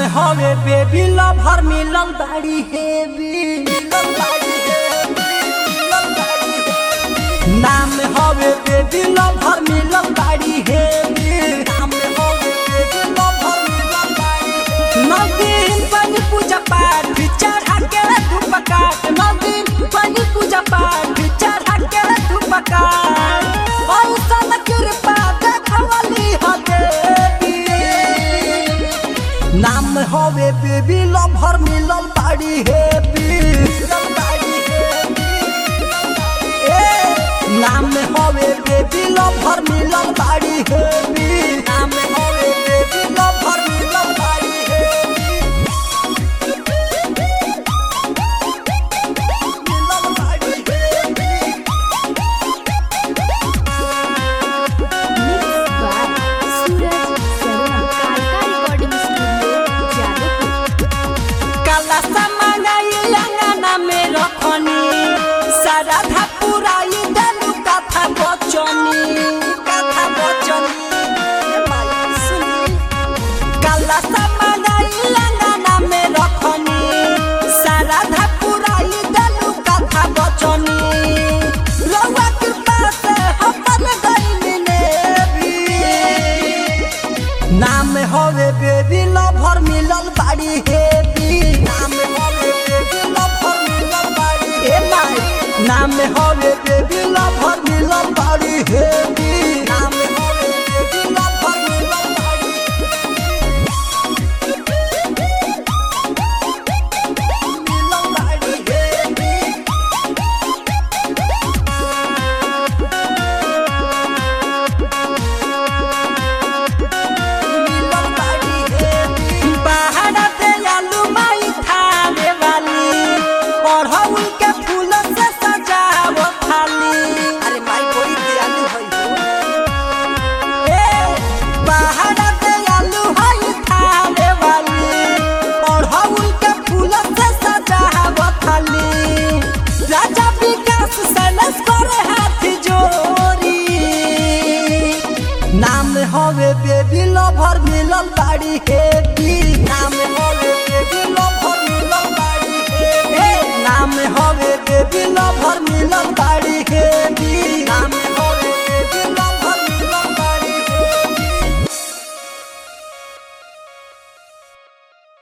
हवे baby lover मिलल बाड़ी हेवी मिलल बाड़ी हेवी मिलल बाड़ी हेवी नाम हवे बेबी लवर मिलल बाड़ी हेवी नाम हवे बेबी लवर मिलल बाड़ी हेवी नदीन पानी पूजा पाठ चढ़ा के धूप काट नदीन पानी पूजा पाठ चढ़ा के धूप काट औसन कृपा देखवली ह देवी नाम हवे बेबी लवर मिलल बाड़ी हेवी मिलल बाड़ी हेवी ए नाम हवे बेबी लवर मिलल बाड़ी हेवी नाम हवे बेबी लवर मिलल बाड़ी हेवी मिलल बाड़ी heavy Mixed by Suraj Saruna. Kalka Recording Studio, Jadavpur. काला समाई लंगना में रखनी सारा था पुराई दलु कथा बचनी कथा बचनी ए माई सुनी काला समाई लंगना में रखनी सारा था पुराई दलु कथा बचनी रउआ कृपा से हमर गइल ने भी नाम हवे बेबी लवर मिलल बाड़ी हेवी नाम हवे बेबी लवर मिलल बाड़ी हे माई नाम हवे बेबी लवर मिलल बाड़ी हेवी नाम हवे बेबी लवर मिलल बाड़ी मिलल बाड़ी हेवी बाहर से आलू माई थाने वाली अड़हुल के फूल से सजाव थाली अरे माई बड़ी दयालु है ए बाहर से आलू हई थाने वाली अड़हुल के फूल से सजाव थाली राजा विकास सैलस करे हाथ जोड़ी नाम हवे बेबी लवर मिलल बाड़ी हेवी नाम हवे बेबी लवर मिलल बाड़ी हेवी नाम हवे बेबी लवर मिलल बाड़ी